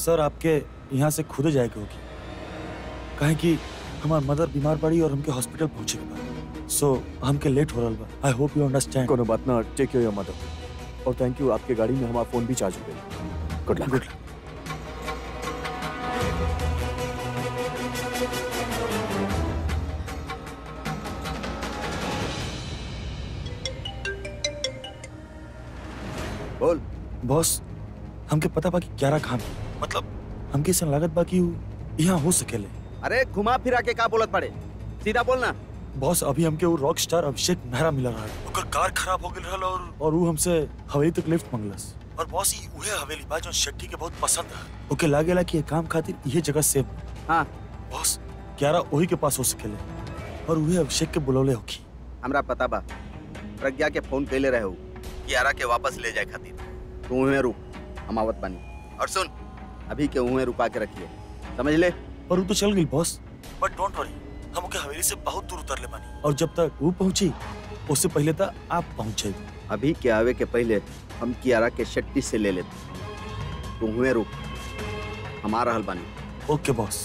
सर आपके यहाँ से खुद जाए के होगी काहे कि हमार मदर बीमार पड़ी और हमके हॉस्पिटल पहुंचे के बा सो हमके लेट हो रहल बा आई होप यू अंडरस्टैंड कोनो बात ना टेक केयर योर मदर और थैंक यू आपके गाड़ी में हमारा फोन भी चार्ज हो गया गुड लक गुड बोल बॉस हमके पता बा कि क्यारा खान मतलब हमके ऐसा लागत बा कि उ यहाँ हो सकेले अरे घुमा फिरा के का बोलत पड़े सीधा बोलना बॉस अभी हमके वो रॉक स्टार अभिषेक मेहरा मिला रहा है ओकर कार खराब हो गेल रहल और और वो हमसे हवेली तक लिफ्ट मंगलस और बॉस ई उहे हवेली बा जो शेट्टी के बहुत पसंद है ओके लागेला कि ये काम खातिर ये जगह सेफ हाँ बॉस क्यारा वही के पास हो सकेले और उहे अभिषेक के बुलौले होखी हमरा पता बा प्रज्ञा के फोन कैले रहे हो कियारा के वापस ले जाए खातिर तू उहे रुक हम आवत बानी और सुन अभी के उहे रुका के रखिए समझ ले पर वो तो चल गई बॉस बट डोंट वरी हम ओके हवेली से बहुत दूर उतरले बानी और जब तक वो पहुंची उससे पहले तक आप पहुंचे अभी के आवे के पहले हम कियारा के शट्टी से ले लेते तू उहे रुक हम आ रहल बानी ओके बॉस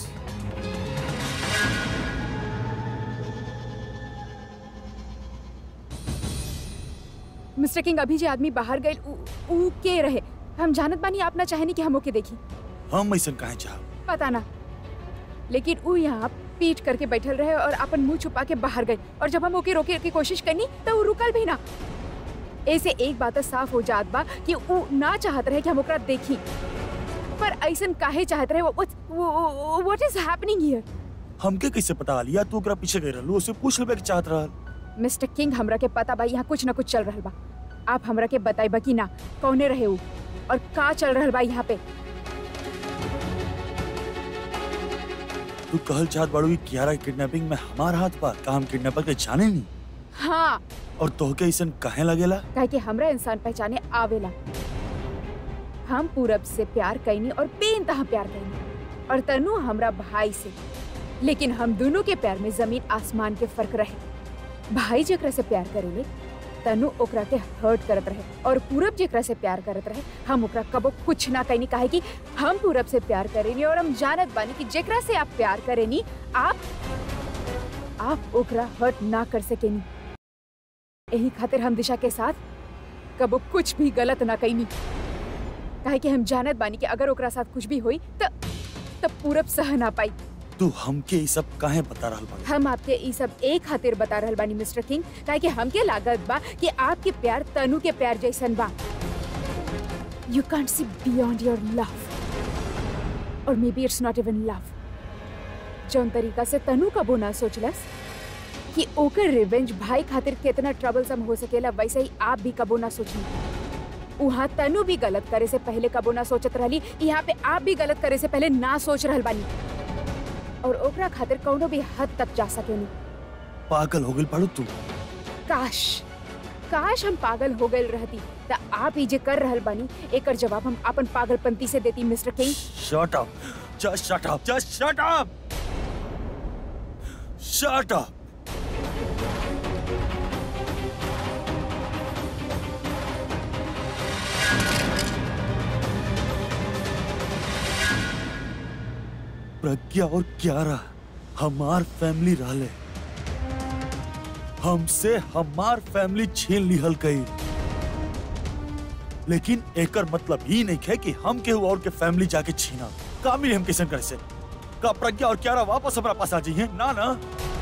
मिस्टर किंग अभी जे आदमी बाहर गए उ, उ के रहे हम जानत बानी आप ना चाहेनी कि हम ओके देखी हम ऐसा काहे चाह पता ना लेकिन उ यहाँ पीट करके बैठल रहे और अपन मुंह छुपा के बाहर गए और जब हम ओके रोके की कोशिश करनी तो वो रुकल भी ना ऐसे एक बात तो साफ हो जात बा कि उ ना चाहत रहे कि हम ओकरा देखी पर ऐसन काहे चाहत रहे व्हाट इज हैपनिंग हियर हमके कैसे पता लिया तू ओकरा पीछे गई रहलू उससे पूछ लेबे कि चाहत रहल मिस्टर किंग हमरा के पता बा यहाँ कुछ ना कुछ चल रहल बा आप हमरा के बताइबा कि ना कौने रहे उ और का चल रहल बा यहाँ पे तू कहल चाहत बाड़ू कि कियारा के किडनैपिंग में हमार हाथ बा का हम किडनैपर के जाने नहीं हाँ और तोहके ऐसा काहे लगेला काहे कि हमरा इंसान पहचाने आवेला हम पूरब से प्यार कैनी और बेइंतहा प्यार कैनी और तनु हमरा भाई से लेकिन हम दोनों के प्यार में जमीन आसमान के फर्क रहे भाई जेकरा से प्यार करेले तनु ओकरा के हर्ट करत रहे और पूरब जेकरा से प्यार करत रहे हम ओकरा कबो कुछ ना कहनी काहे कि हम पूरब से प्यार करेनी और हम जानत बानी कि जेकरा से आप प्यार करेनी आप आप ओकरा हर्ट ना कर सकेनी यही खातिर हम दिशा के साथ कबो कुछ भी गलत ना कहनी काहे कि हम जानत बानी कि अगर ओकरा साथ कुछ भी होई त तब पूरब सह ना पाई तू हमके ये सब काहे बता रहल बाड़ू हम आपके ई सब एक खातिर बता रहल बानी मिस्टर किंग काहे कि हमके लागत बा कि आपके प्यार तनु के प्यार जैसन बा you can't see beyond your love और maybe it's not even love जौन तरीका से तनु कबो ना सोचलस कि ओकर रिवेंज भाई खातिर कितना ट्रबलसम हो सकेला वैसे ही आप भी कबो ना सोची उहाँ तनु भी गलत करे से पहले कबो ना सोचत रहली यहाँ पे आप भी गलत करे से पहले ना सोच रहल बानी और ओकरा खातिर कौनो भी हद तक जा सकेनी पागल हो गई बाड़ू तू काश काश हम पागल हो गए रहती त आप ही जे कर रहल बानी एकर जवाब हम अपन पागलपंती से देती mister king shut up just shut up just shut up shut up Pragya और क्यारा हमार फैमिली रहले हमसे हमार फैमिली छीन लिहल गई लेकिन एकर मतलब ही नहीं है कि हम केहू और के फैमिली जाके छीना का मिली हम किसन करे से का प्रज्ञा और क्यारा वापस हमारा पास आ जाइए ना ना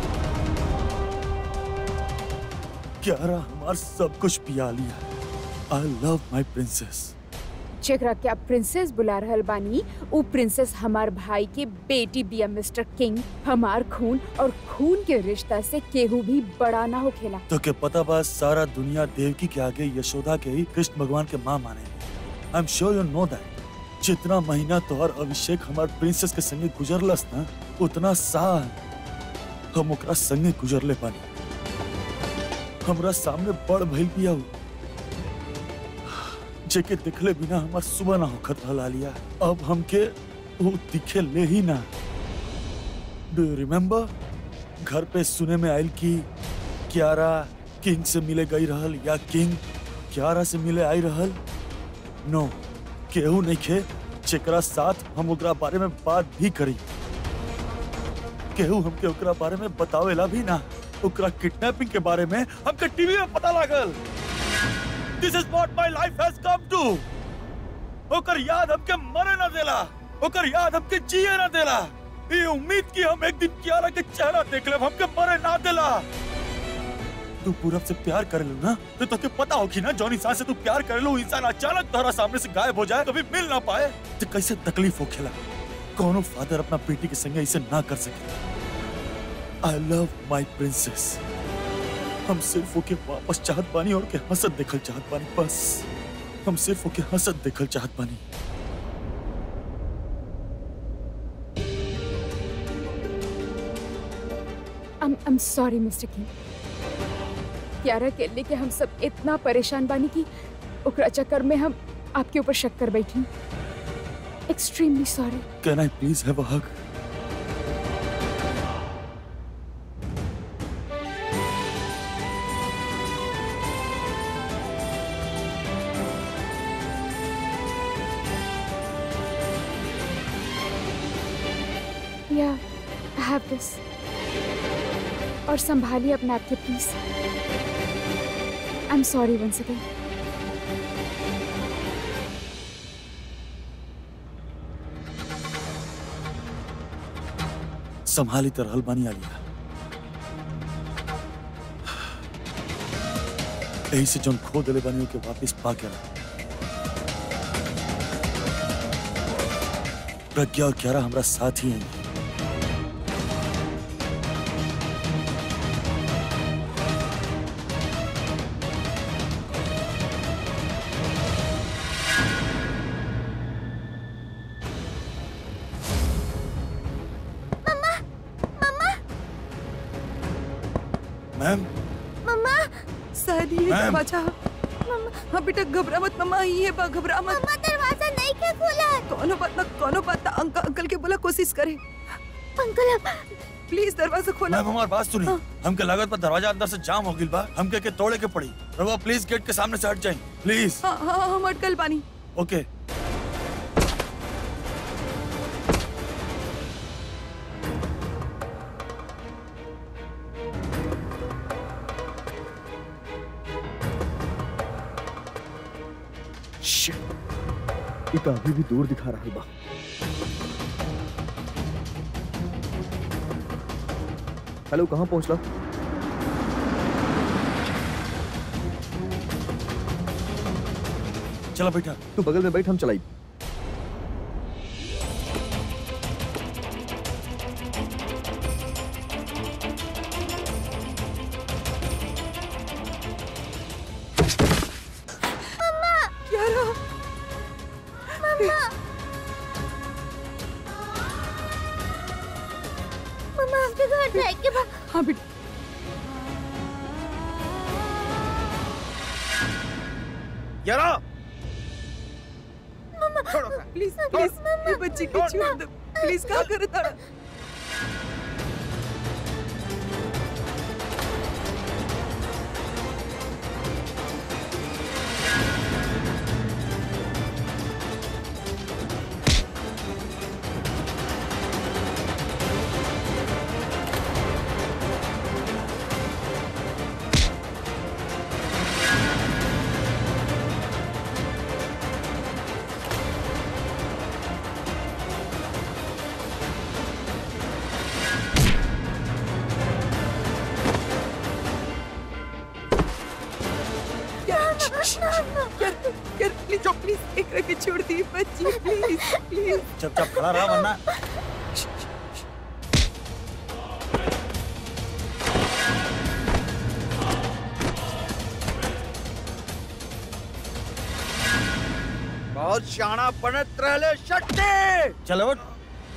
क्यारा हमार सब कुछ पिया लिया आई लव माई प्रिंसेस जेकरा के आप प्रिंसेस बुला रहल बानी उ प्रिंसेस हमार भाई के बेटी बिया मिस्टर किंग हमार खून और खून के रिश्ता से केहू भी बड़ा ना हो खेला तो के पता बा सारा दुनिया देवकी के आगे यशोदा के ही कृष्ण भगवान के माँ माने I am sure you know that जितना महीना तोहर अभिषेक हमार प्रिंसेस के संगे गुजरलस ना उतना साल हम ओकरा संगे गुजरले पानी हमरा सामने बड़ भइल बिया उ। जेके दिखले बिना हमार सुबह ना होखत रहला लिया अब हमके वो दिखे ले ही ना डू यू रिमेम्बर घर पे सुने में आयल कि क्यारा किंग से मिले गई रहल या किंग क्यारा से मिले आई रहल नो केहू नहीं खे जेकरा साथ हम ओकरा बारे में बात भी करी केहू हमके ओकरा बारे में बतावेला भी ना ओकरा किडनैपिंग के बारे में हमके टीवी में पता लागल this is what my life has come two ओकर याद हमके मरे ना देला ओकर याद हमके जिए ना देला ये उम्मीद की हम एक दिन कियारा के चेहरा देख लेब हमके मरे ना देला तू पूरब से प्यार करे लो ना तो तुझे पता होगी ना जौन इंसान से तू प्यार करे लो इंसान अचानक तोहरा सामने से गायब हो जाए कभी मिल ना पाए तो कैसे तकलीफ हो खेला कौनो फादर अपना बेटी के संगे ऐसे ना कर सके आई लव माई प्रिंसेस हम सिर्फ ओके वापस चाहत बानी और के हंसत देखल चाहत बानी बस हम सिर्फ ओके हंसत देखल चाहत बानी I'm I'm sorry, Mr. King. क्यारा के लेके हम सब इतना परेशान बानी कि ओकरा चक्कर में हम आपके ऊपर शक कर बैठी extremely sorry can I please have a hug या हैव दिस और संभालिए अपने आप के please I am sorry once again संभाली तो रहल बानी आलिया यही से जौन खो दिले बानी के वापस पा के रहा प्रज्ञा और क्यारा हमरा साथ ही हैं मैम शायद ये मैम। दरवाजा हाँ बेटा घबरा मत मम्मा ये बा घबरा मत मम्मा दरवाजा नहीं के खुला कोनो बात ना कोनो बात ना अंकल अंकल के बोला कोशिश करे अंकल अब प्लीज दरवाजा खोला मैम हमारी बात सुनी हमके लागत पर दरवाजा अंदर से जाम हो गइल बा हमके के तोड़े के पड़ी रवा प्लीज गेट के सामने से हट जाए प्लीज हाँ हाँ हाँ, हम अटकल बानी ओके शिट ये तो अभी भी दूर दिखा रहा बा हेलो कहाँ पहुँचला चलो बेटा तू बगल में बैठ हम चलाई यारा मम्मा आपके घर जाए के बाद हाँ बेटा यारा छोड़ो उसे। प्लीज प्लीज ये बच्ची को छोड़ दो प्लीज क्या करे तारा यार यार प्लीज प्लीज एक रखे छोड़ दी बच्ची प्लीज प्लीज चुपचाप खड़ा रहा वरना बहुत शाना बनत रहले शक्ति चलो उठ।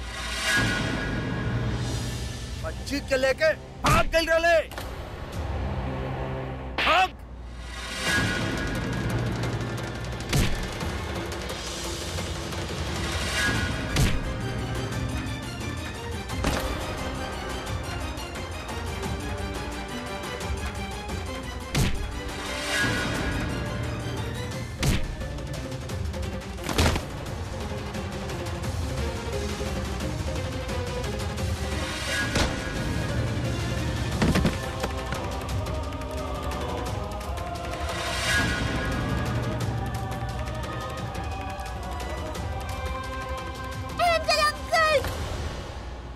बच्ची के लेके भाग गई रहले भाग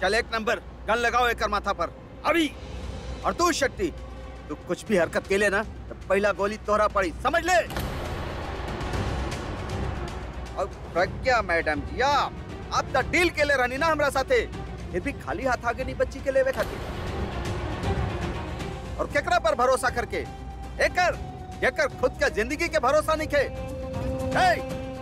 चल एक नंबर गन लगाओ एक माथा पर अभी और तू शक्ति तू कुछ भी हरकत के ले ना तो पहला गोली तोहरा पड़ी समझ ले और प्रज्ञा मैडम जी आप आप तो डील के ले रहनी ना हमरा साथे फिर भी खाली हाथ आगे नहीं बच्ची के लेवे खातिर और केकरा पर भरोसा करके एकर जेकर खुद का जिंदगी के भरोसा नहीं खे हे!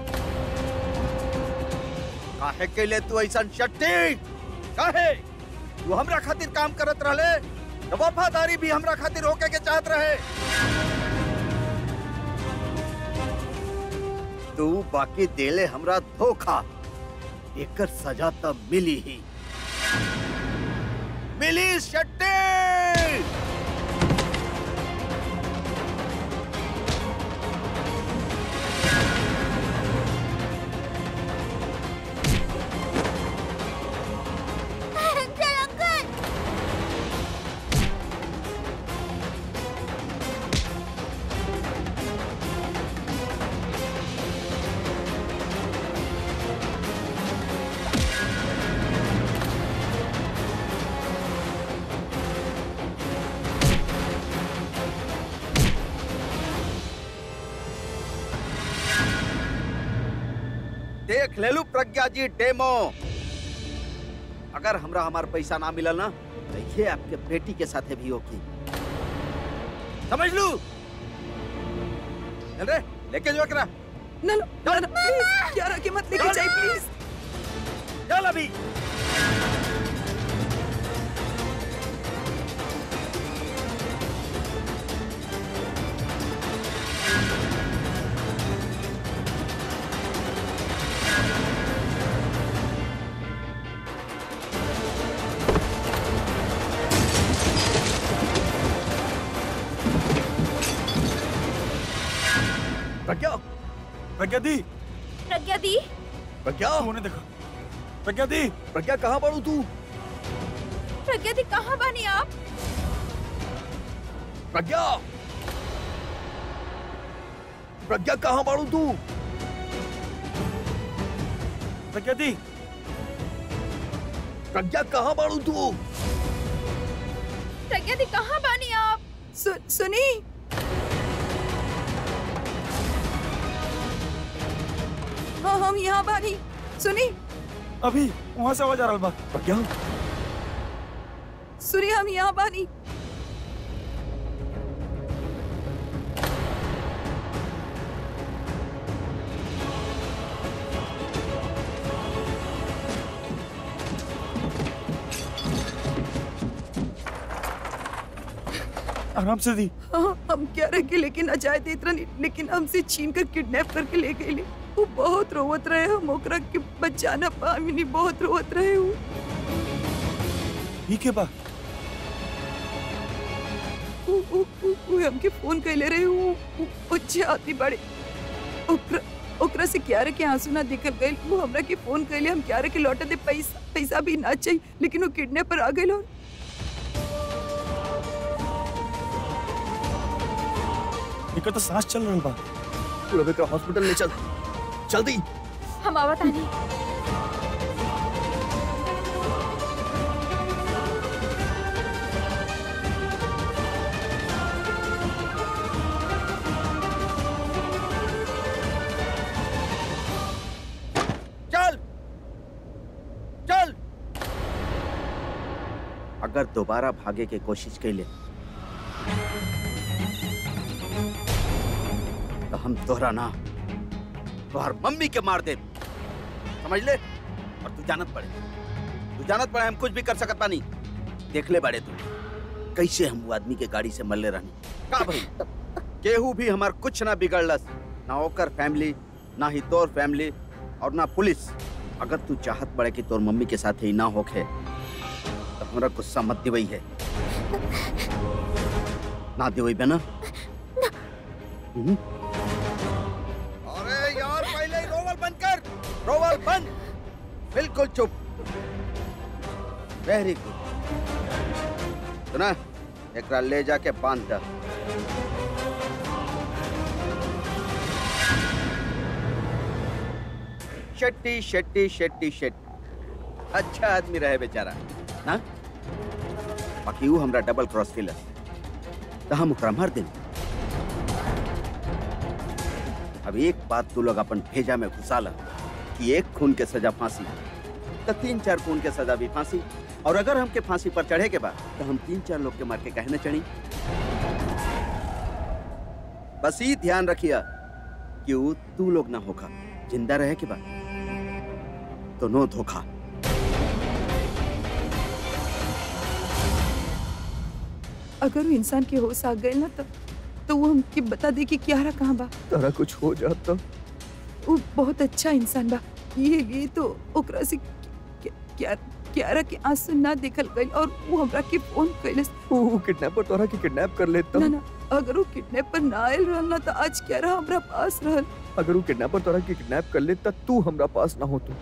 काहे के ले तू ऐसा शक्ति काहे तू हमरा खातिर काम करत रहले तो वफादारी भी हमरा खातिर होके के चाहत रहे तू बाकी देले हमरा धोखा एकर सजा तब मिली ही मिली शट्टी चल अंकल देख ले लू प्रज्ञा जी डेमो अगर हमरा हमार पैसा ना मिलल ना तो ये आपके बेटी के साथे भी होगी समझ लू चल रे लेके जो करा ना ना ना ना प्लीज यार आगे मत लेके जाइए प्लीज चल अभी प्रज्ञा प्रज्ञा दी प्रज्ञा दी प्रज्ञा तू उन्हें देखो प्रज्ञा दी प्रज्ञा कहाँ पड़ू तू प्रज्ञा दी कहाँ बानी आप प्रज्ञा प्रज्ञा कहाँ पड़ू तू प्रज्ञा दी प्रज्ञा कहाँ पड़ू तू प्रज्ञा दी कहाँ बानी आप सु, सुनी हाँ हम यहाँ बानी सुनी अभी वहां से आवाज आ रहा बा प्रज्ञा सुनी हम यहाँ बानी आराम से दी हाँ हम क्या रह के लेके न जाए देत रहनी लेकिन हमसे छीन कर किडनैप करके ले गए वो बहुत रोवत रहे हम ओकरा के बचाना पामिनी बहुत रोवत रहे हूँ ठीक है बा उ, उ, उ, उ हमके फोन कैले रहे हूँ अच्छे आती बड़े ओकरा ओकरा से क्यारे के आंसू ना दिखल गए वो हमरा के फोन कैले हम क्यारे के लौटा दे पैसा पैसा भी ना चाहिए लेकिन वो किडनैपर आ गए और इनका तो सांस चल रहा बा तू रवि का हॉस्पिटल ले चल जल्दी हम आवत आनी चल चल अगर दोबारा भागे के कोशिश कैले तो हम तोहरा ना तोहर मम्मी के मार दे समझ ले और तू जानत पड़े तू जानत पड़े हम कुछ भी कर सकत पानी देख ले बड़े तू कैसे हम वो आदमी के गाड़ी से मरले रहनी का भाई केहू भी हमार कुछ ना बिगड़लस ना ओकर फैमिली ना ही तोर फैमिली और ना पुलिस अगर तू चाहत पड़े कि तोर मम्मी के साथ ही ना होखे तो हमरा गुस्सा मत दिवई है ना दिवई बे ना हम्म? अरे यार पहले ही रोवल बंद कर रोवल बंद बिल्कुल चुप वेरी गुड सुना एकरा ले जाके बांध दे शेट्टी शेट्टी शेट्टी शेट्टी अच्छा आदमी रहे बेचारा ना बाकी वो हमरा डबल क्रॉस केलस तो हम ओकरा मार दें अब एक बात तू लोग अपन भेजा में घुसा ला कि एक खून के सजा फांसी तो तीन चार खून के सजा भी फांसी और अगर हमके फांसी पर चढ़े के बाद तो हम तीन चार लोग के मार के कहने चढ़ी बस ही ध्यान रखिया कि वो तू लोग ना होखा जिंदा रहे के बाद तो नो धोखा अगर वो इंसान के होश आ गए ना तो तो वो हमके बता दे कि क्यारा कहाँ बा तारा कुछ हो जाता वो बहुत अच्छा इंसान बा ये लिए तो ओकरा से क्या- क्या क्यारा के आंसू ना देखल गई और वो हमरा के फोन कैलस वो किडनैपर तोरा के किडनैप कर लेता ना ना अगर वो किडनैपर ना आयल रहल ना तो आज क्यारा हमरा पास रहल अगर वो किडनैपर तोरा के किडनैप कर लेता तू हमरा पास ना हो तो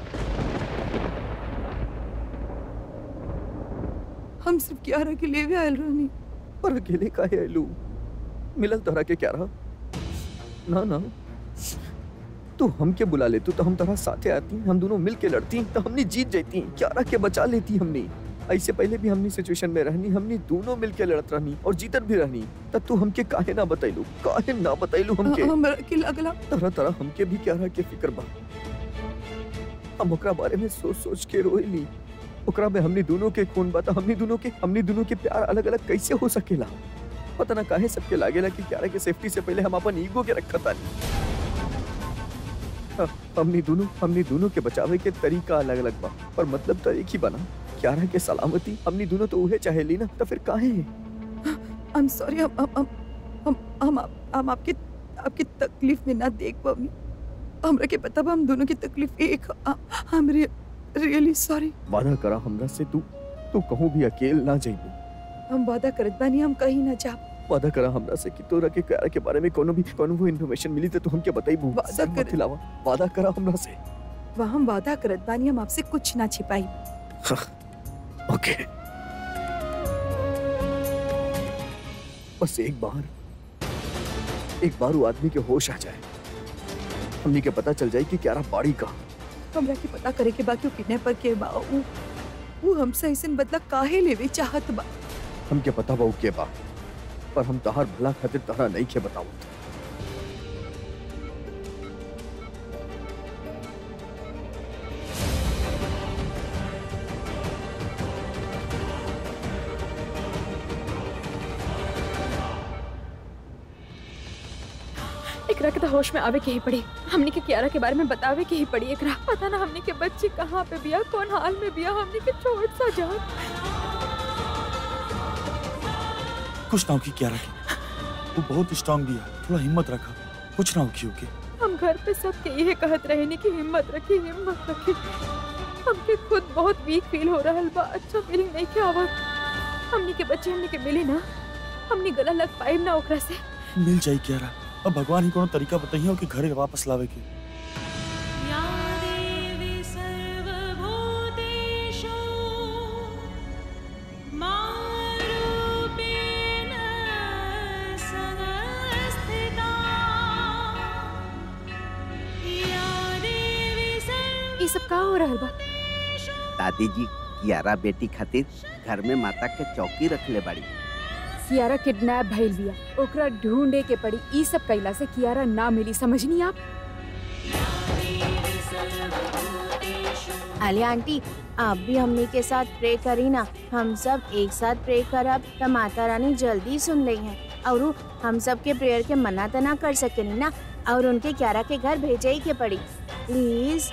हम सिर्फ क्यारा के लिए भी आयल रहनी पर अकेले काहे आइलू मिलल तोरा के क्या रहा ना ना तू हमके बुला ले तू तो हम तोरा साथे आती हम दोनों मिल के लड़ती तो हमने जीत जाती क्या रहा के बचा लेती हमने ऐसे पहले भी हमनी सिचुएशन में रहनी हमनी दोनों मिल के लड़त रहनी और जीतत भी रहनी तब तू हमके काहे ना बतैलू काहे ना बतैलू हमके हमरा के लगला तरह तरह हमके भी क्या रहा के फिक्र बा हम ओकरा बारे में सोच सोच के रोइली ओकरा में हमनी दोनों के खून बा त हमनी दोनों के हमनी दोनों के प्यार अलग अलग कैसे हो सकेला पता ना काहे सबके लागेला कि क्यारा के सेफ्टी से पहले हम अपन ईगो के रखा तानी हाँ, हमनी दोनों हमनी दोनों के बचावे के तरीका अलग अलग बा पर मतलब तो एक ही बना क्यारा के सलामती हमनी दोनों तो उहे चाहेली ना तो फिर काहे आई एम सॉरी हम हम हम हम हम, आप- हम आपके आपकी तकलीफ में ना देख पाऊंगी हमरा के पता बा हम दोनों की तकलीफ एक हम रियली सॉरी वादा करा हमरा से तू तू कहूँ भी अकेल ना जाइबू हम वादा करत बानी हम कहीं ना जा वादा करा हमरा से कि तोरा के क्यारा के बारे में कोनो भी कोनो भी इन्फॉर्मेशन मिली तो तू हमके बताइबू वादा सर मत कर- हिलावा वादा करा हमरा से वहाँ हम वादा करत बानी हम आपसे कुछ ना छिपाई ओके बस एक बार एक बार वो आदमी के होश आ जाए हमनी के पता चल जाए कि क्यारा बाड़ी का हमरा के पता करे के बाकी किडनैपर के बा उ वो हमसे ऐसन बदला काहे लेवे चाहत बा हमके पता बा उ के बा पर हम तहार भला खातिर तहरा नहीं के बताऊ एकरा के तो होश में आवे के ही पड़ी हमने के कियारा के बारे में बतावे के ही पड़ी एकरा पता ना हमने के बच्ची कहाँ पे बिया कौन हाल में बिया हमने के छोड़ सा जा कुछ ना होगी क्या रखे वो बहुत स्ट्रांग भी है थोड़ा हिम्मत रखा कुछ ना होगी ओके हम घर पे सबके यही कहत रहे नी कि हिम्मत रखी हिम्मत रखी हमके खुद बहुत वीक फील हो रहा बा अच्छा फीलिंग नहीं के आवत हमनी के बच्चे हमनी के मिली ना हमनी गला लग पाए ना ओकरा से मिल जाई क्या रहा अब भगवान ही कोनो तरीका बताइए कि घरे वापस लावे के या देवी सर्वभूतेषु मारूपेण संस्थिता या देवी ये सब का हो रहल बा दादी जी कियारा बेटी खातिर घर में माता के चौकी रख ले बाड़ी कियारा किडनैप भइल बिया ओकरा ढूंढे के पड़ी ई सब कैला से कियारा ना मिली समझनी आप अले आंटी आप भी हमनी के साथ प्रे करी ना हम सब एक साथ प्रे करब त माता रानी जल्दी सुन रही हैं और उ हम सब के प्रेयर के मना त ना कर सकेनी ना और उनके क्यारा के घर भेजे ही के पड़ी please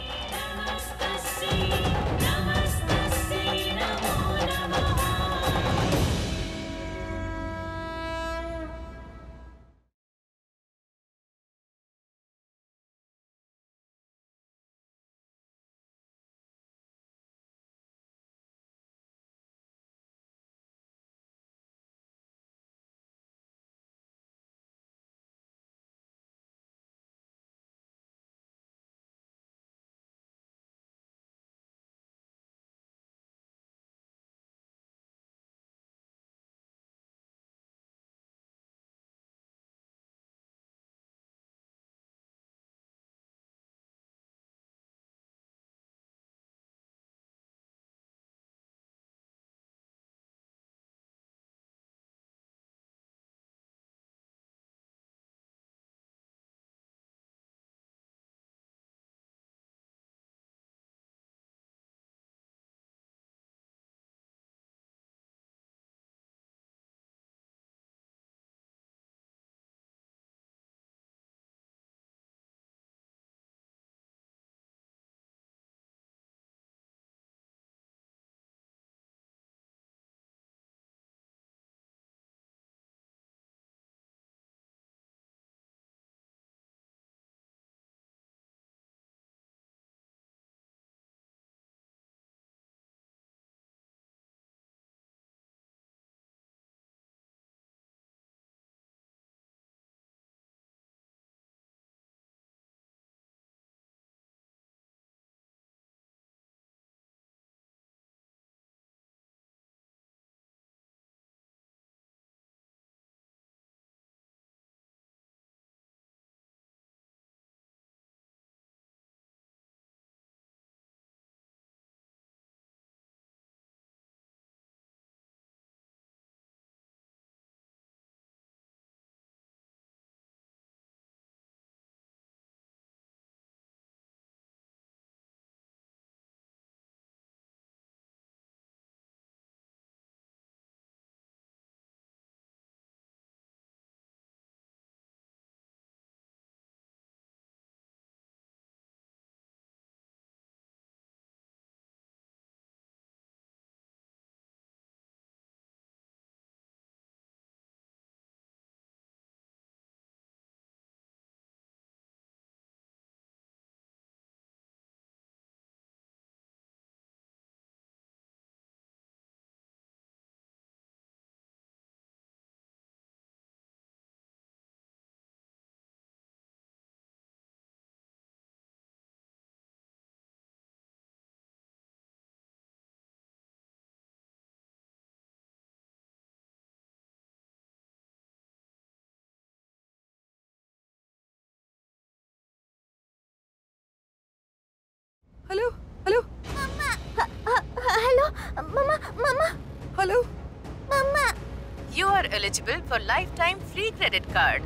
hello mumma You are eligible for lifetime free credit card.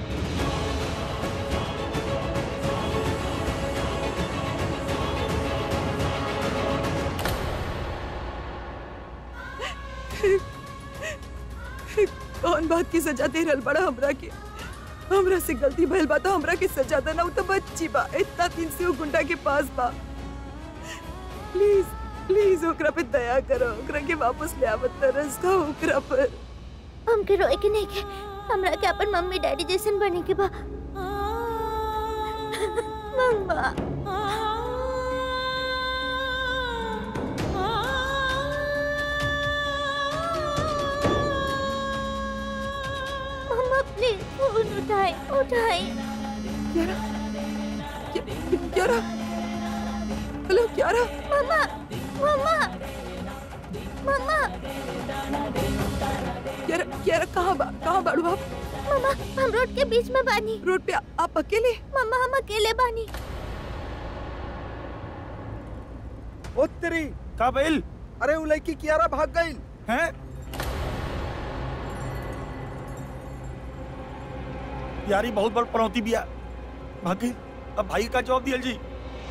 कौन बात की सजा दे रहल बड़ा हमरा के हमरा से गलती भइल बा तो हमरा के सजा देना उ तो बच्ची बा इतना दिन से वो गुंडा के पास बा प्लीज प्लीज ओकरा पे दया करो ओकरा के वापस ले आवत तरस का ओकरा पर हमके रोए के नहीं के हमरा के अपन मम्मी डैडी जैसन बने के बा मम्मा मम्मा प्लीज फोन उठाए उठाए क्यारा क्या- Kyara hello Kyara mumma mumma mumma Kyara Kyara कहाँ बा कहाँ बाड़ू आप मम्मा हम रोड के बीच में बानी रोड पे आ- आप अकेले मम्मा हम अकेले बानी उत्तरी का भइल अरे वो लड़की कियारा भाग गई हैं यारी बहुत बड़ पनौती बिया भाग गई अब भाई का जवाब दियल जी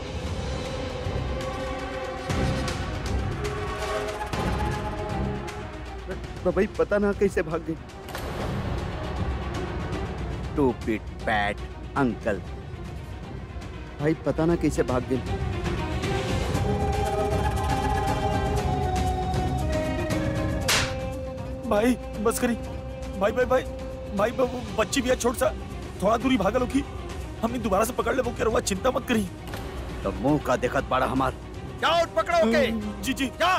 तो भाई पता ना कैसे भाग गई टू पिट पैट अंकल भाई पता ना कैसे भाग गई भाई बस करी भाई भाई भाई भाई ब- वो बच्ची भी है छोट सा थोड़ा दूरी भागल होगी हमने दोबारा से पकड़ ले वो क्या हुआ चिंता मत करी तो मुंह का देखत बड़ा हमार जाओ और पकड़ो के जी जी जा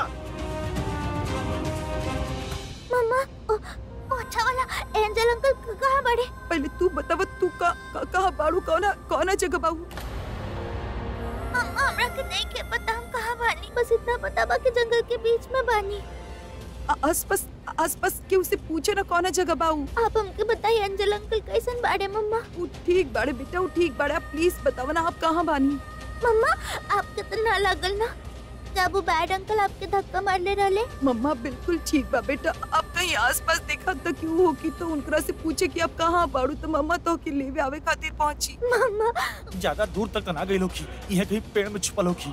मम्मा ओ, ओ अच्छा वाला एंजल अंकल क- कहाँ बड़े पहले तू बताव तू का, का कहाँ बाड़ू कौना कौना जगह बाबू मम्मा हमरा के नहीं के पता हम कहाँ बानी बस इतना पता बा कि जंगल के बीच में बानी आसपास आसपास के उसे पूछे ना कौना जगह बाऊ आप हमके बताइए एंजल अंकल कैसन बाड़े मम्मा उ ठीक बाड़े बेटा उ ठीक बाड़े आप प्लीज बताओ ना आप कहाँ बानी मम्मा आपके तो ना लागल ना जब वो बैड अंकल आपके धक्का मार ले रहले मम्मा बिल्कुल ठीक बा बेटा आप कहीं आसपास देखा तो क्यों हो कि तो उनकरा से पूछे कि आप कहाँ बाड़ू तो मम्मा तो के लेवे आवे खातिर पहुंची मम्मा ज्यादा दूर तक तो ना गई होगी यह कहीं पेड़ में छुपल होगी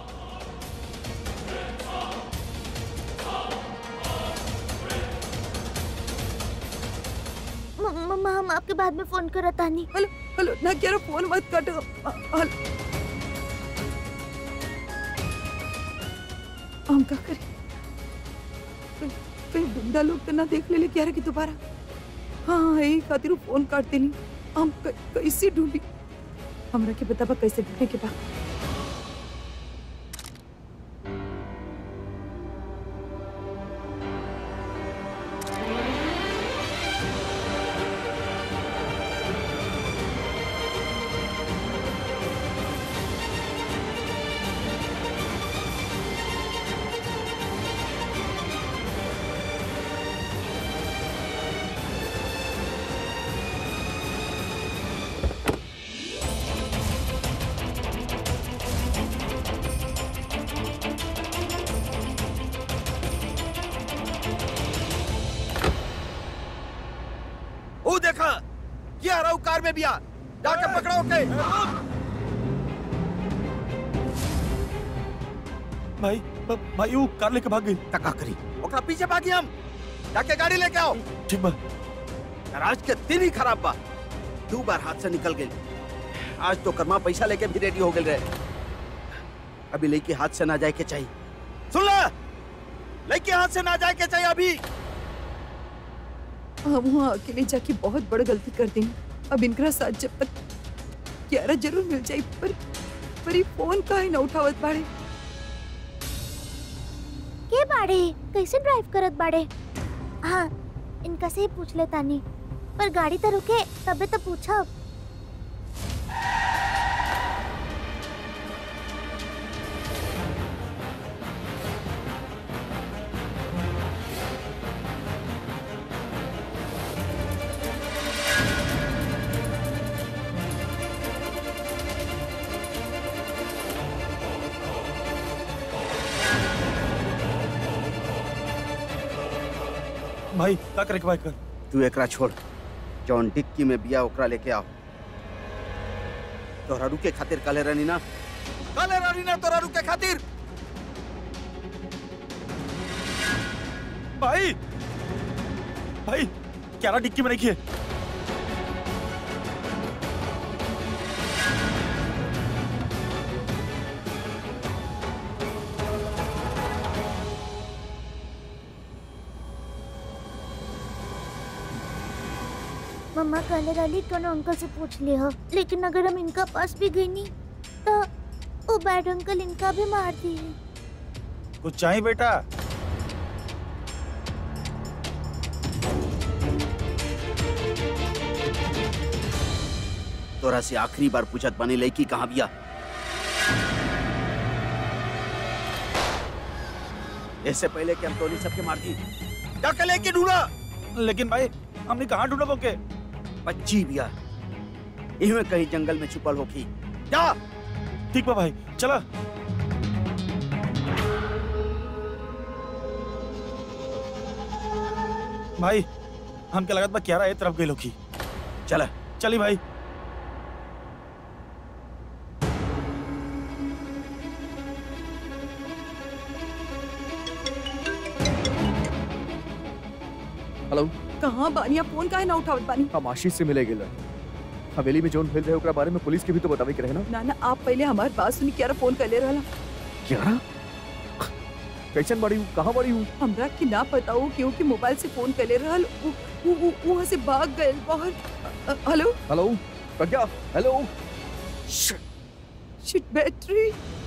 म- मम्मा हम आपके बाद में फोन करत आनी हेलो हेलो ना क्या फोन मत काटो अ- हेलो हम क्या करें कहीं- कहीं गुंडा लोग तो ना देख ले ले क्या कि दोबारा हाँ हाँ यही खातिर उ फोन काटते नहीं हम क- कैसे ढूंढी हमरा के बताबा कैसे ढूंढने के बाद वो देखा क्या रहा कार में भी आ जाके पकड़ो के भाई ब- भाई वो कार लेके भाग गई तका करी ओकरा पीछे भागी हम जाके गाड़ी लेके आओ ठीक बा आज के दिन ही खराब बा दो बार हाथ से निकल गई आज तो कर्मा पैसा लेके भी रेडी हो गए रहे अभी लड़की हाथ से ना जाए के चाहिए सुन ला लड़की हाथ से ना जाए के चाहिए अभी हम वहाँ अकेले जाके बहुत बड़ गलती कर दी अब इनकरा साथ जब तक क्यारा जरूर मिल जाए पर पर ये फोन काहे ना उठावत बाड़े के बाड़े कैसे ड्राइव करत बाड़े हाँ इनका से ही पूछ ले तानी पर गाड़ी तो रुके तबे तो पूछब भाई का करे के भाई कर तू एकरा छोड़ जौन डिक्की में बिया ओकरा लेके आओ तोहरा रुके खातिर काले रहनी ना काले रहनी ना तोहरा रुके खातिर भाई भाई क्या डिक्की में रखिए मम्मा कहले रहली कोनो अंकल से पूछ ले हो लेकिन अगर हम इनका पास भी गई नहीं तो वो बैड अंकल इनका भी मार दी कुछ चाहिए बेटा तोरा से आखिरी बार पूछत बनी लड़की कहाँ बिया इससे पहले कि हम टोली सबके मार दी जाके लेके ढूंढा लेकिन भाई हमने कहाँ ढूंढा बोके बच्ची बिया इहमें कहीं जंगल में छुपल होगी जा ठीक बा भाई चला भाई हम क्या लगत बा क्यारा ए तरफ गए लोग चला चली भाई हेलो कहाँ बानिया फोन काहे ना उठावत बानी हम आशीष से मिले गेल हवेली में जोन भेल रहे ओकरा बारे में पुलिस के भी तो बतावे के रहे ना ना ना आप पहले हमारी बात सुनी क्या फोन कर ले रहला क्या कैसन बड़ी हूँ कहाँ बड़ी हूँ हमरा की ना पताओ क्यों कि मोबाइल से फोन कर ले रहल उ- उ- उ- वहाँ से भाग गए बाहर अ- अ- hello hello Pragya hello shit battery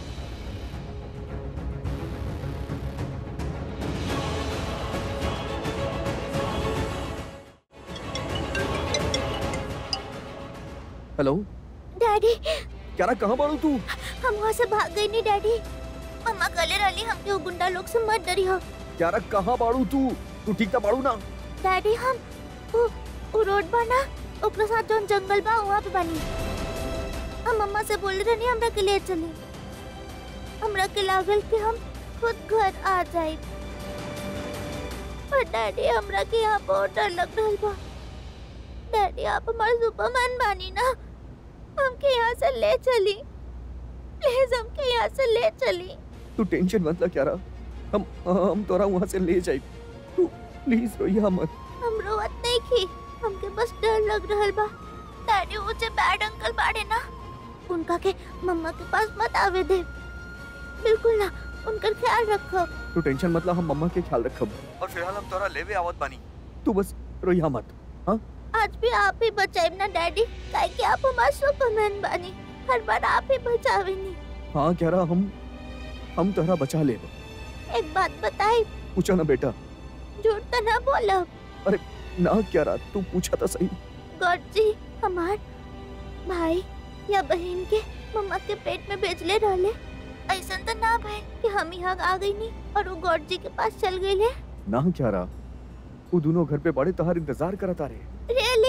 hello daddy क्या कहाँ बड़ू तू हम वहाँ से भाग गई नहीं डैडी मम्मा कहले रहली हमके वो गुंडा लोग से मत डरी हो क्या कहाँ बाड़ू तू तू ठीक था बाड़ू ना डैडी हम वो वो रोड बना ओकरा साथ जोन जंगल बा वहाँ पे बनी हम मम्मा से बोल रहे हमरा के लिए चली हमरा के लागल कि हम खुद घर आ जाए पर डैडी हमरा के यहाँ बहुत डर लग रहा बा डैडी आप हमारे सुपरमैन बानी ना हमके यहाँ से ले चली प्लीज हमके यहाँ से ले चली तू टेंशन मत ला क्या हम हम तोरा वहाँ से ले जाए तू प्लीज रोइया मत हम रोवत नहीं की हमके बस डर लग रहल बा डैडी ऊंचे बैड अंकल बाड़े ना उनका के मम्मा के पास मत आवे दे बिल्कुल ना उनका ख्याल रखो तू टेंशन मत ला हम मम्मा के ख्याल रखब और फिलहाल हम तोरा लेवे आवत बानी तू बस रोइया मत आज भी आप ही बचाए ना डैडी काहे कि आप हमारे सुपरमैन बानी हर बार आप ही बचावे नी हाँ कह रहा हम हम तोरा बचा ले एक बात बताई पूछा ना बेटा झूठ तो ना बोलो ना क्या रहा तू पूछा था सही गॉड जी हमार भाई या बहन के मम्मा के पेट में भेजले रहले ऐसा तो ना भाई कि हम यहाँ आ गई नहीं और वो गॉड जी के पास चल गई ले ना क्या रहा वो दोनों घर पे बड़े तहार इंतजार करता रहे रियली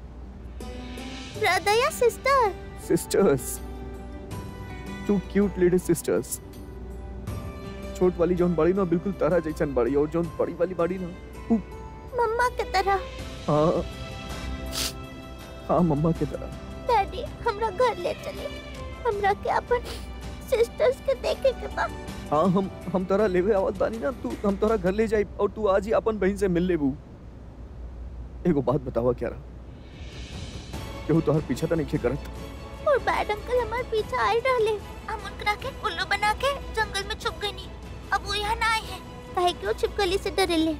ब्रदर या sister sisters too cute lady sisters छोट वाली जोन बड़ी ना बिल्कुल तारा जैसन बड़ी और जोन बड़ी वाली बड़ी ना मम्मा के तरह हाँ हाँ मम्मा की तरह डैडी हमरा घर ले चले हमरा के अपन सिस्टर्स के देखे के बा हाँ हम हम तोरा लेवे आवत बानी ना तू हम तोरा घर ले जाई और तू आज ही अपन बहन से मिल लेबू एगो बात बतावा क्या रहा केहू तोहर पीछा तो नहीं करत और बैड अंकल हमारे पीछे आए रहले हम उनकरा के उल्लू बना के जंगल में छुप गई नी अब वो यहाँ ना आए हैं काहे कि वो छिपकली से डरेले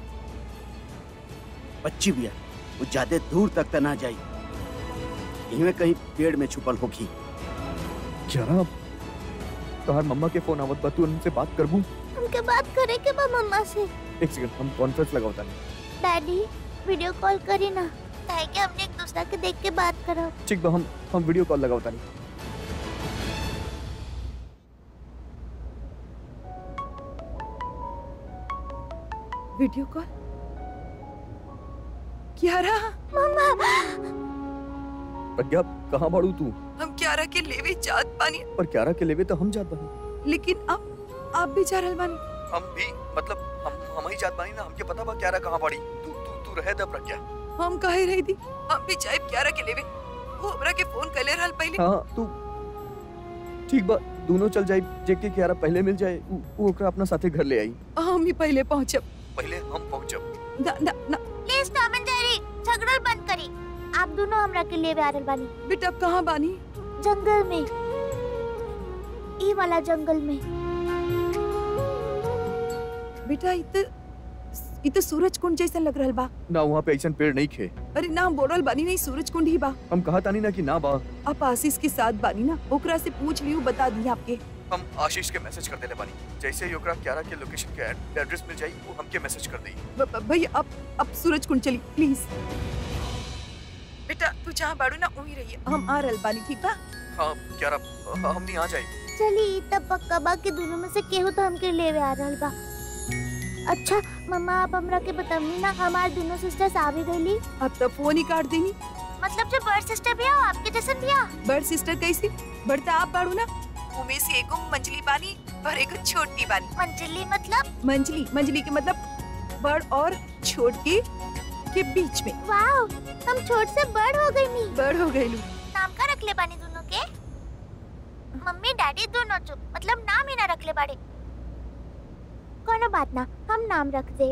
बच्ची बिया वो ज्यादा दूर तक त ना जाई इहमें कहीं पेड़ में छुपल होगी क्या रहा तोहर मम्मा के फोन आवत बा तू उनसे बात करबू हमके बात करे के बा मम्मा से एक सेकंड हम कॉन्फ्रेंस लगावता नहीं डैडी वीडियो कॉल करी ना काहे कि हमने एक दूसरा के देख के बात करो ठीक बा हम हम वीडियो कॉल लगावता नहीं वीडियो कॉल क्या रहा मम्मा प्रज्ञा कहाँ बाड़ू तू हम क्यारा के लेवे जात बानी पर क्यारा के लेवे तो हम जात बानी लेकिन अब आप भी जा रहल बानी हम भी मतलब हम हम ही जात बानी ना हमके पता बा क्यारा कहाँ बाड़ी तू तू तू रहे दा प्रज्ञा हम काहे रही थी हम भी जाए क्यारा के लेवे वो हमरा के फोन कर ले रहल पहले हाँ तू ठीक बा दोनों चल जाई जेके क्यारा पहले मिल जाए उ- उ ओकरा अपना साथे घर ले आई हम ही पहले पहुंचब पहले हम पहुंचब ना ना ना प्लीज टॉम एंड जेरी झगड़ल बंद करी आप दोनों हमरा के लिए आ रहल बानी बेटा अब कहाँ बानी जंगल में ई वाला जंगल में बेटा इत इत सूरज कुंड जैसा लग रहल बा ना वहाँ पे ऐसन पेड़ नहीं खे अरे ना हम बोलल बानी नहीं सूरज कुंड ही बा हम कहा तानी ना कि ना बा आप आशीष के साथ बानी ना ओकरा से पूछ लियो बता दी आपके हम आशीष के मैसेज कर देले बानी जैसे ही ओकरा क्यारा के लोकेशन के एड्रेस मिल जाई वो हमके मैसेज कर देई ब- ब- भैया अब अब सूरज कुंड चली प्लीज बेटा तू जहाँ बाड़ू ना वहीं रहिए हम आ रहल बानी ठीक बा हाँ क्यारा हाँ, हमनी आ जाए चली तब पक्का बा के दोनों में से केहू तो हमके लेवे आ रहल बा अच्छा मम्मा आप हमरा के बतावनी ना हमार दोनों सिस्टर्स आ भी गईली अब तो फोन ही काट देनी मतलब जो बर्ड सिस्टर भी हो आपके जैसन भी हो बड़ सिस्टर कैसी बढ़ता आप बाड़ू ना उमे से एगो मंजली बानी और एगो छोटी बानी मंजिली मतलब मंजली मंजली के मतलब बड़ और छोटी के बीच में वाओ हम छोट से बड़ हो गई नी बड़ हो गई नाम का रख ले बानी दोनों के मम्मी डैडी दोनों चुप मतलब नाम ही ना रख ले बाड़े कोनो बात ना हम नाम रख दे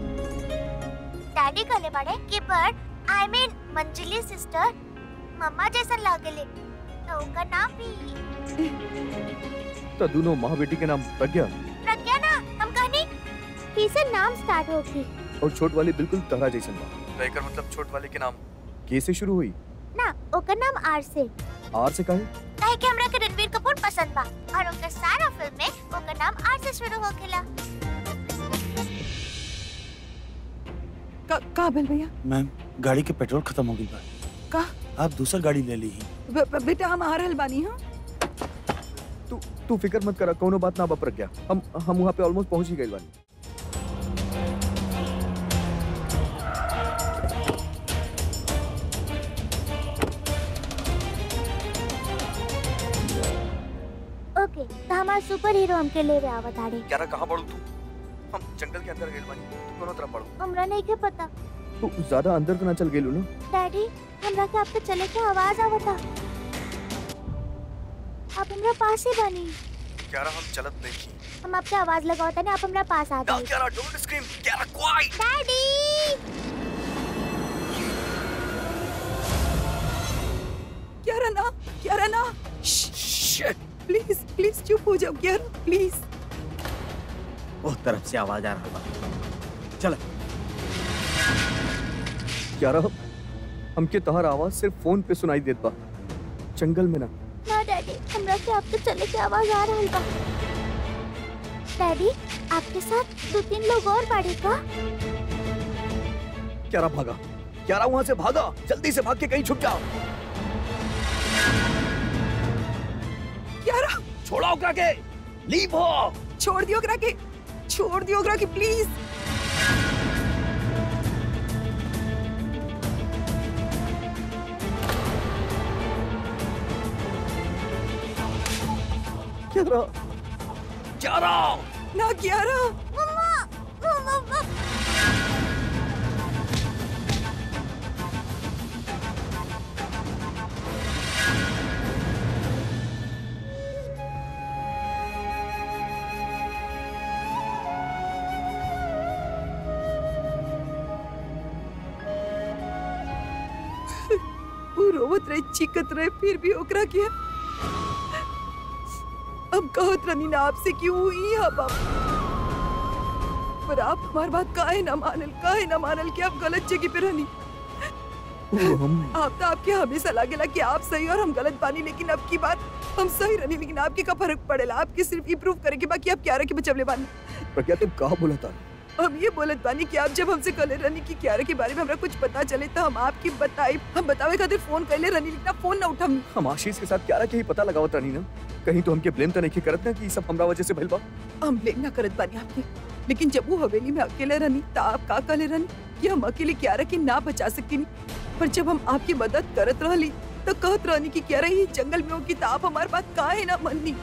डैडी कहले बाड़े कि बर्ड आई मीन मंजली सिस्टर मम्मा जैसन लागेले तो ओकर नाम भी तो दोनों माँ बेटी के नाम प्रज्ञा प्रज्ञा ना हम कहनी ही से नाम स्टार्ट होगी और छोट वाली बिल्कुल तहरा जैसन बा तो एकर मतलब छोट वाले के नाम के से शुरू हुई ना ओकर नाम आर से आर से काहे काहे कि हमरा के रणवीर कपूर पसंद बा और ओकर सारा फिल्म में ओकर नाम आर से शुरू होखेला का का भेल भैया मैम गाड़ी के पेट्रोल खत्म हो गई बा का आप दूसर गाड़ी ले ली ही ब- ब- बेटा हम आ रहल बानी हां तू तू फिक्र मत करा कोनो बात ना बा प्रज्ञा हम हम वहाँ पे ऑलमोस्ट पहुँच ही गए बानी ओके तो हमार सुपर हीरो हमके लेवे आवत आड़े क्यारा कहाँ पढ़ू तू हम जंगल के अंदर गए बानी तू कोनो तरफ पढ़ू हमरा नहीं के पता तू ज्यादा अंदर तो ना चल गेलू ना डैडी हमरा के आपके चले के आवाज आवता आप हमरा पास ही बनी क्यारा हम चलत नहीं की हम आपके आवाज लगावता नहीं आप हमरा पास आ ना जाइए Kyara don't scream Kyara quiet daddy Kyara ना क्यारा ना शिट प्लीज प्लीज चुप हो जाओ क्यारा प्लीज उस तरफ से आवाज आ रहा बा चल क्यारा हमके तोहर आवाज सिर्फ फोन पे सुनाई देत बा जंगल में ना ना डैडी हमरा के आपके चले के आवाज आ रही बा डैडी आपके साथ दो तीन लोग और बाड़े का क्यारा भागा क्यारा वहाँ से भागा जल्दी से भाग के कहीं छुप जाओ क्यारा छोड़ा ओकरा के लीव हो छोड़ दियो ओकरा के छोड़ दियो ओकरा के प्लीज क्यारा क्यारा ना क्यारा मम्मा मम्मा वो रोवत रहे चिकत रहे फिर भी ओकरा किया अब कहत रनी ना आपसे क्यों हुई अब आप पर आप हमार बात काहे ना मानल काहे ना मानल कि आप गलत जगह पे रहनी ओ, हम आप तो आपके हमेशा लागेला कि आप सही और हम गलत बानी लेकिन अब की बात हम सही रहनी लेकिन आपके का फर्क पड़ेला आपके सिर्फ इम्प्रूव करे के बाकी आप क्या रखे बचवले बानी प्रज्ञा तुम कहा बोला था हम ये बोलत बानी कि आप जब हमसे कले रहनी कि क्यारे के बारे में हमरा कुछ पता चले तो हम आपकी बताई हम बतावे खातिर फोन कैले रहनी लेकिन आप फोन ना उठम हम आशीष के साथ क्यारा के ही पता लगावत रहनी ना कहीं तो हमके ब्लेम तो नहीं करत ना कि ई सब हमरा वजह से भइल बा हम ब्लेम ना करत बानी आपके लेकिन जब वो हवेली में अकेले रहनी तो आप का कले रहनी कि हम अकेले क्यारा के ना बचा सकती पर जब हम आपकी मदद करत रहली तो कहत रहनी कि क्यारा ही जंगल में होगी तो आप हमार बात काहे ना मननी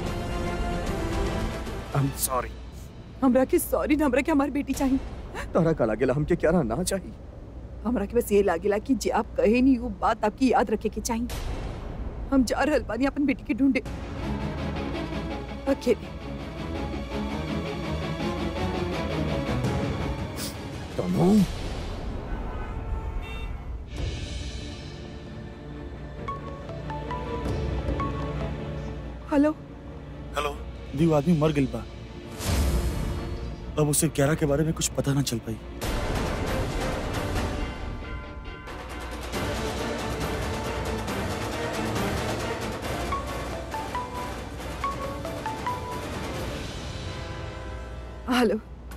आई एम सॉरी हमरा के सॉरी ना हमरा के हमारी बेटी चाहिए तारा का लागेला हमके क्यारा ना चाहिए हमरा के बस ये लागेला कि जे आप कहे नहीं वो बात आपकी याद रखे के चाहिए हम जा रहल बानी अपन बेटी के ढूंढे अकेले तनु हेलो हेलो दी वो आदमी मर गई बा अब उसे क्यारा के बारे में कुछ पता ना चल पाई हेलो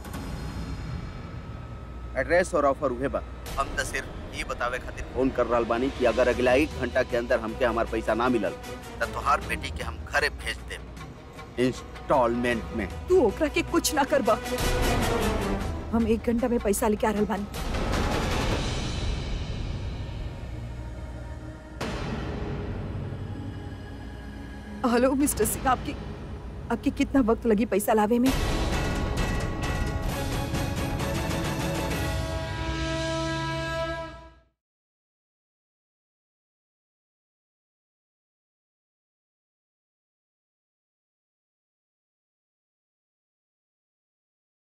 एड्रेस और ऑफर उहे बा हम तो सिर्फ ये बतावे खातिर फोन कर रहल बानी कि अगर अगला एक घंटा के अंदर हमके हमार पैसा ना मिलल त तोहार बेटी के हम घरे भेज देब इंस्टॉलमेंट में तू ओकरा के कुछ ना करबा हम एक घंटा में पैसा लेके आ रहल बानी हेलो मिस्टर सिंह आपकी आपके कितना वक्त लगी पैसा लावे में